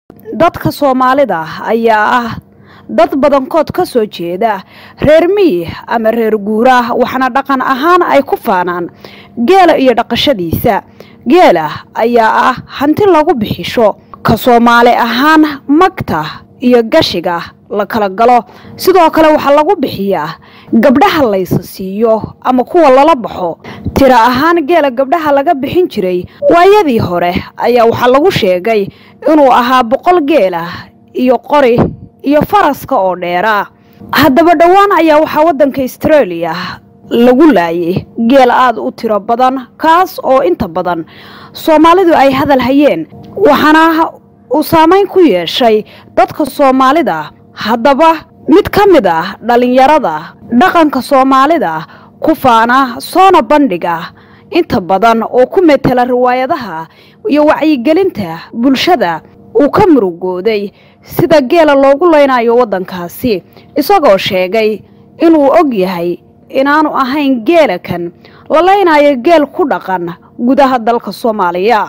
dadka soomaalida ayaa ah dad badankood ka soo jeeda reer miyi ama reer guura waxaana dhaqan ahaan ay ku faanaan geela iyo dhaqashadiisa geela ayaa ah hanti lagu bixisho ka soomaali ahaan magta iyo gashiga la kala galo sidoo kale waxaa lagu bixiyaa gabdhaha laysa siiyo ama kuwa lala baxo tira ahaan geela gabdhaha laga bixin jiray waayadii hore ayaa waxaa lagu sheegay inuu ahaa boqol geela iyo qori iyo faraska oo dheera haddaba dhowaan ayaa waxaa waddanka australia lagu laayay geel aada u tiro badan kaas oo inta badan soomaalidu ay hadal hayeen waxaana uu saameyn ku yeeshay dadka soomaalida haddaba mid ka mid ah dhallinyarada dhaqanka soomaalida ku faana soona bandhiga inta badan oo ku metela riwaayadaha iyo wacyigelinta bulshada uu ka murugooday sida geela loogu leynayo waddankaasi isagoo sheegay inuu og yahay inaanu ahayn geela kan la leynayo geel ku dhaqan gudaha dalka soomaaliya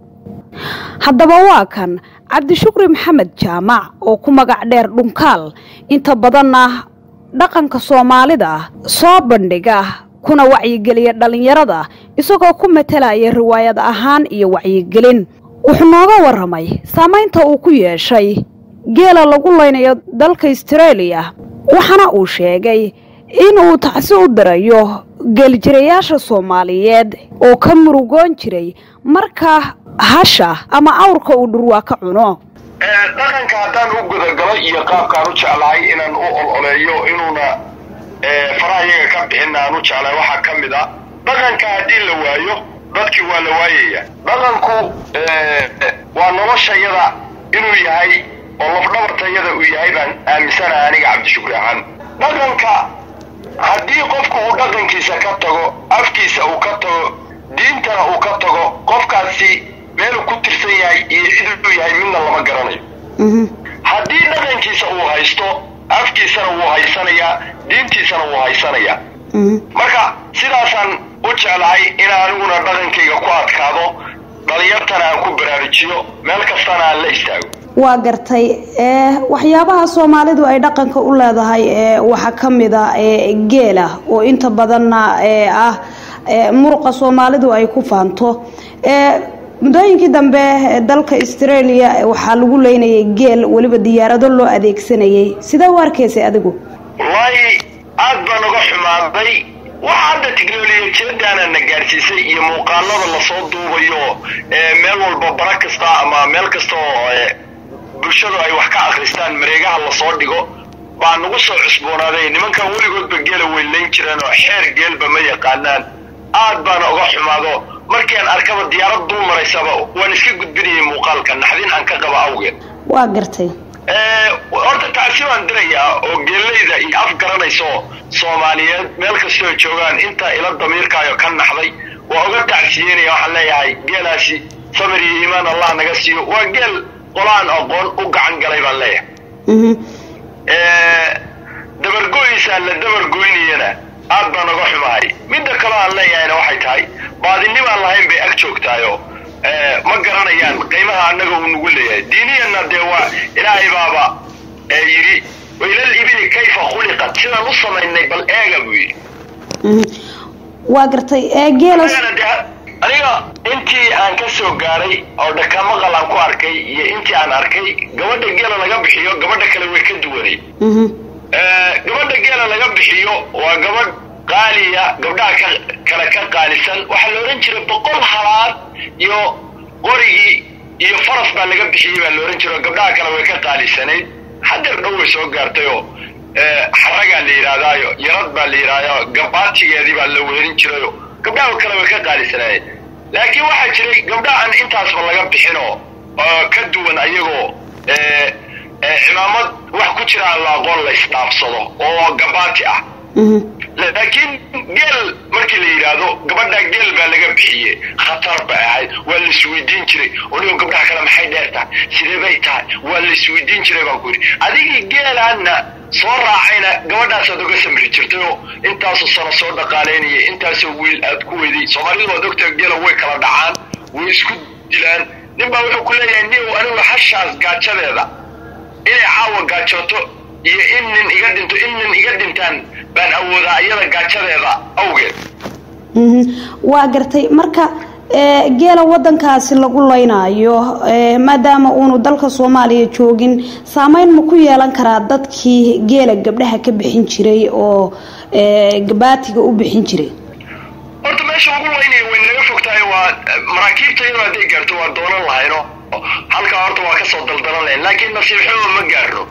haddaba waa kan cabdishukri maxamed jaamac oo ku magac dheer dhunkaal inta badanna dhaqanka soomaalida soo bandhiga kuna wacyigeliya dhallinyarada isagoo ku matelaya riwaayad ahaan iyo wacyigelin wuxuu nooga warramay saamaynta uu ku yeeshay geela lagu leynayo dalka australia waxaana uu sheegay inuu tacsi u dirayo geeljirayaasha soomaaliyeed oo ka murugoon jiray marka hasha ama awrka uu dhurwaa ka cuno dhaqanka haddaan u gudagalo iyo qaabkaan u jeclahay inaan u ololeeyo inuuna faraha iyaga ka bixin aan u jeclahay waxaa ka mid a dhaqanka haddii la waayo dadkii waa la waayaya dhaqanku waa noloshayada inuu yahay oo lafdhabartayada uu yahay baan aaminsanaha aniga cabdishukri ahaan dhaqanka haddii qofku uu dhaqankiisa ka tago afkiisa uu ka tago diintana uu ka tago qofkaasi meeluu ku tirsan yahay iyo ciduu yahay midna lama garanayo haddii dhaqankiisa uu haysto afkiisana wuu haysanayaa diintiisana wuu haysanayaa marka sidaasaan u jeclahay in aniguna dhaqankayga ku adkaado dhalinyartana aan ku baraarujiyo meel kastana aan la istaago waa gartay waxyaabaha soomaalidu ay dhaqanka u leedahay waxaa ka mid a geela oo inta badanna ah muruqa soomaalidu ay ku faanto muddooyinkii dambe dalka australia waxaa lagu leynayay geel weliba diyaarado loo adeegsanayay sidee u arkaysay adigu wallaahi aad baan uga xumaaday waxa hadda tiknolojiyadaana na gaarsiisay iyo muuqaalada lasoo duubayo meel walba bara kasta ama meel kasta oo bulshadu ay wax ka akristaan mareegaha lasoo dhigo baa nagu soo cusboonaaday nimankan weligoodba geela weylayn jireen oo xeer geelba ma yaqaanaan aad baana uga xumaado markiiaan arkaba diyaarad dul maraysaba waan iska gudbinayay muuqaalka naxdin aan ka qaba awgeed waa gartay horta tacsi baan dirayaa oo geelayda iyo af garanayso soomaaliyeed meel kastoo joogaan inta ila damiirkaayo ka naxday waa uga tacsiyeynaya waxaan leeyahay geelaasi samir iyo iimaan allah naga siiyo waa geel qolaan aqoon u gacan galay baan leeyahay dabargoysaa la dabargoynayana aad baan uga xumahay midda kaloo aan leeyahayna waxay tahay baadinimaan lahayn bay ag joogtaayo ma garanayaan qiimaha annaga uu nagu leeyahay diiniyanna dee waa ilaahay baaba yidhi wailal ibili kayfa khuliqat sidaan u samaynay bal eega buu yidhi waa gartay geela aniga intii aan ka soo gaaray oo dhakamaqal aan ku arkay iyo intii aan arkay gabadha geela laga bixiyo gabadha kale way ka duwanay gabadha geela laga bixiyo waa gabadh qaaliya gabdhaha ka kale ka qaalisan waxaa la odhan jiray boqol halaad iyo qorigii iyo faras baa laga bixiyey baa la odhan jiray oo gabdhaha kale way ka qaalisanayd hadeer dhow way soo gaartay oo xaragaa la yidhaahdaayo yarad baa la yidhahdaa gabaatigeedii baa la weerin jirayo gabdhaha kale way ka qaalisanaayeen laakiin waxaa jiray gabdhaha aan intaasba laga bixinoo ka duwan ayagoo cimaamad wax ku jira aan la aqoon la isdhaafsado oo gabaati ah laakiin geel markii la yidhaahdo gabadhaa geel baa laga bixiye khatar bay ahayd waa la isweydiin jiray onigo gabdhaha kale maxay dheer tahay sidee bay tahay waa la isweydiin jiray baan ku yidhi adigii geelaanna soo raacayna gabadhaasaad uga samri jirtay oo intaasoo sano soo dhaqaalaynayay intaasoo wiil aad ku weyday soomaalidu waad ogtaha geela way kala dhacaan way isku dilaan nin baa wuxuu ku leeyahay nin anigu hashaas gaajadeeda inay caawa gaajooto iyo in nin iga dhinto in nin iga dhintaan baan awoodaa iyada gaajadeeda awgeed waa gartay marka geela wadankaasi lagu laynaayo maadaama uunu dalka soomaaliya joogin saameyn ma ku yeelan karaa dadkii geela gabdhaha ka bixin jiray oo gabaatiga u bixin jiray horta meesha lagu laynayo way naga fogtahay waa maraakiibta iyadoo hadday gaarto waa doonan lahayno halkaa horta waa kasoo daldalan lahayn laakiin nasiib xumo ma gaarno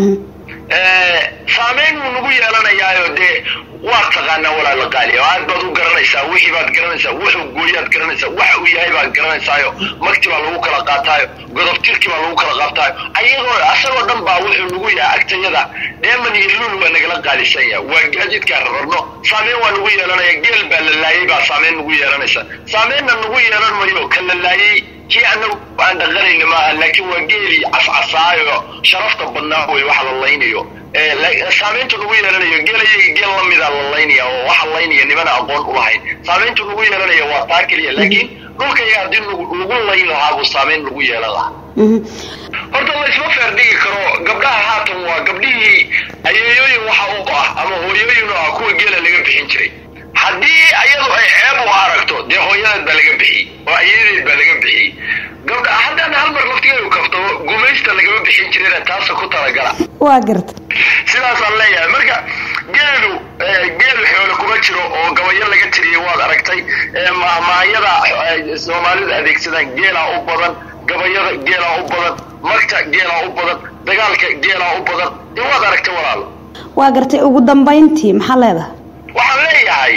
saameyn wuu nagu yeelanayaayo dee waad taqaanaa walaala qaali oo aad baad u garanaysaa wixii baad garanaysaa wuxuu gooyaad garanaysaa waxa uu yahay baad garanaysaayo magti baa lagu kala qaataayo godobtirkii baa lagu kala qaataayo ayagoo asagoo dhan baa wuxuu nagu yahay agtayada dheeman iyo luul waa nagala qaalisan yaha waa gaadiidkaa rararno saameyn waa nagu yeelanaya geel baa la laayay baa saameyn nagu yeelanaysa saameynna nagu yeelan mayo ka la laayay kii anagu aan dhaqanayna maaha laakiin waa geelii cascasaayo sharafta badnaa wey waxa la laynayo saameyntu nagu yeelanayo geelayaga geel lamida la laynaya oo waxa laynaya nimana aqoon ulahayn saameyntu nagu yeelanaya waa taa keliya laakiin dhulkayga haddii lagu layn lahaa buu saameyn lagu yeelan lahaa horta laysma feer dhigi karo gabdhaha haatan waa gabdhihii ayeeyooyin waxa u ah ama hooyooyin u ah kuwa geela laga bixin jiray haddii ayadu ay ceeb u aragto dee hooyadeed baa laga bixiyey oo ayadeed baa laga bixiyey gabdha haddaan hal mar laftigeedu kafto gumaysta lagama bixin jirina taasa ku talagala waa garta sidaasaan leeyahay marka geelu geelu xoole kuma jiro oo gabayo laga tiriyey waad aragtay mahmaayada soomaalidu adeegsadaan geelaa u badan gabayada geelaa u badan magta geelaa u badan dagaalka geelaa u badan dee waad aragtay walaalo waa gartay ugu dambayntii maxaa leedahay waxaan leeyahay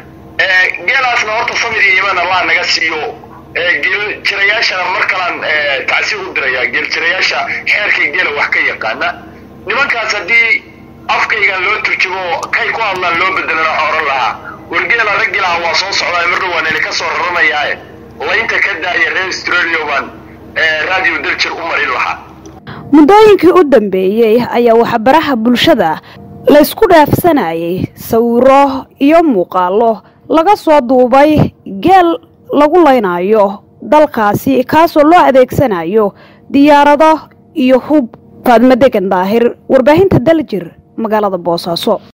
geelaasna horta samir iyo imaan allah naga siiyo geel jirayaashana mar kalaan tacsiir u dirayaa geel jirayaasha xeerkay geela wax ka yaqaana nimankaas haddii afkaygan loo turjumo kay ku hadlaan loo bedelana oran lahaa wargeela raggilaha waa soo socdaa marna waa nili ka soo raranayaae laynta ka daaya reer australia baan radio daljir u marin lahaa muddooyinkii u dambeeyey ayaa waxbaraha bulshada laysku dhaafsanayay sawiro iyo muuqaalo laga soo duubay geel lagu laynayo dalkaasi kaasoo loo adeegsanayo diyaarado iyo hub faadmo degan daahir warbaahinta daljir magaalada boosaaso